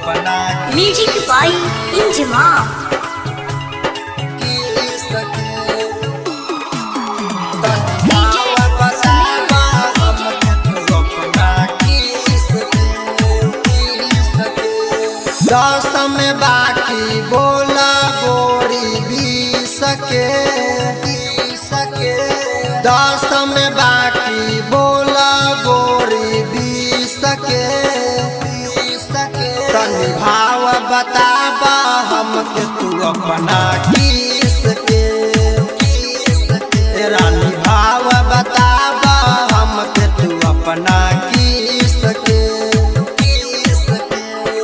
अपना म्यूजिक बाई इंजमाम किस के तन्हावा बतावा हमके तू अपना किस के किस के दस में बाकी बोला गोरी बीस के बीस के दस में बाकी बोला गोरी बीस के बीस के तनी भाव बताबा हमके तू अपना किस के किस के रानी भाव बताबा हमके तू अपना किस के किस के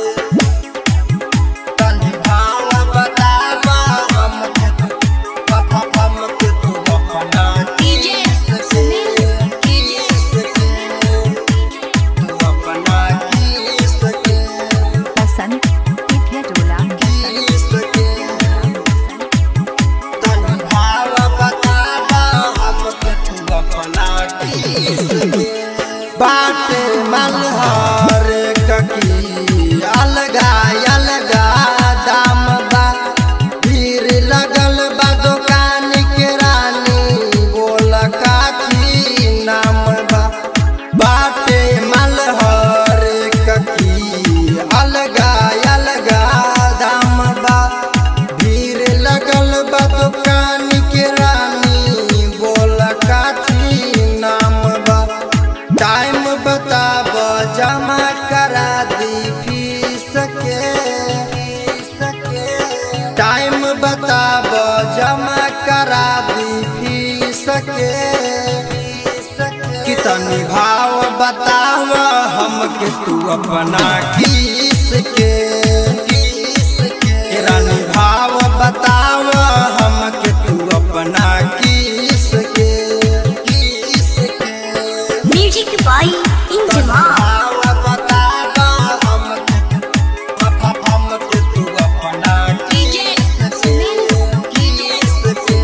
तनी भाव बताबा हमके तू हमके तू अपना किस के किस के तू अपना किस के बसंत तिथ्य डोला बसंत बाटे मलहर ककी अलगा अलगा दाम बा भीड़ लगल बा दुकान के रानी बोल काथी नाम बा बाटे मलहर ककी अलगा अलगा दाम बा भीड़ लगल बा दुकान के रानी बोल काथी नाम बा टाइम बताब जमा करा दी फीस के फीस के टाइम बताब जमा करा दी फीस के फीस के कितनी भाव बताव हमके तू अपना किस के किस के रानी भाव बताव हमके तू अपना किस के किस के म्यूजिक बाई इंजमाम भाव बताव हमके हमके तू अपना किस के किस के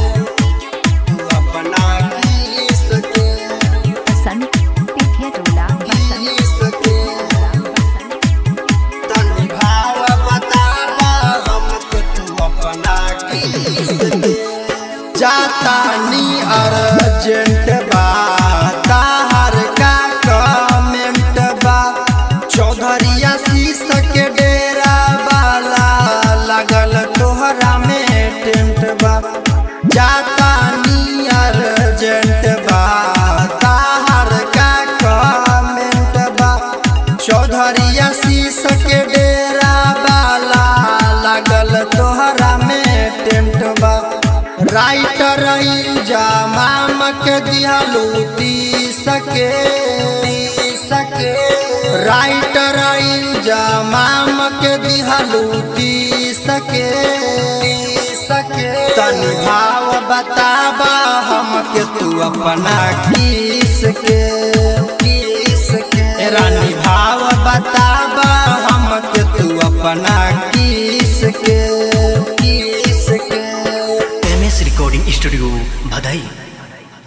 तू अपना किस के बसंत तिथ्य डोला बसंत किस के बसंत तनी भाव बतावा हमके तू अपना किस के जाता नी अर्जेंट बा ताहर का कमेंट बा चौधरिया शीश के डेरा वाला लगल तोहरा में टेंट बा जाता नी अर्जेंट बा ताहर का कमेंट बा चौधरिया शीश के डेरा वाला लागल तोहरा में टेंट बा राइटर इंजामाम के दिहलू तीस के तीस के राइटर इंजामाम के दिहलू तीस के तीस के तनी भाव बताबा हमके तू अपना किस के किस के रानी भाव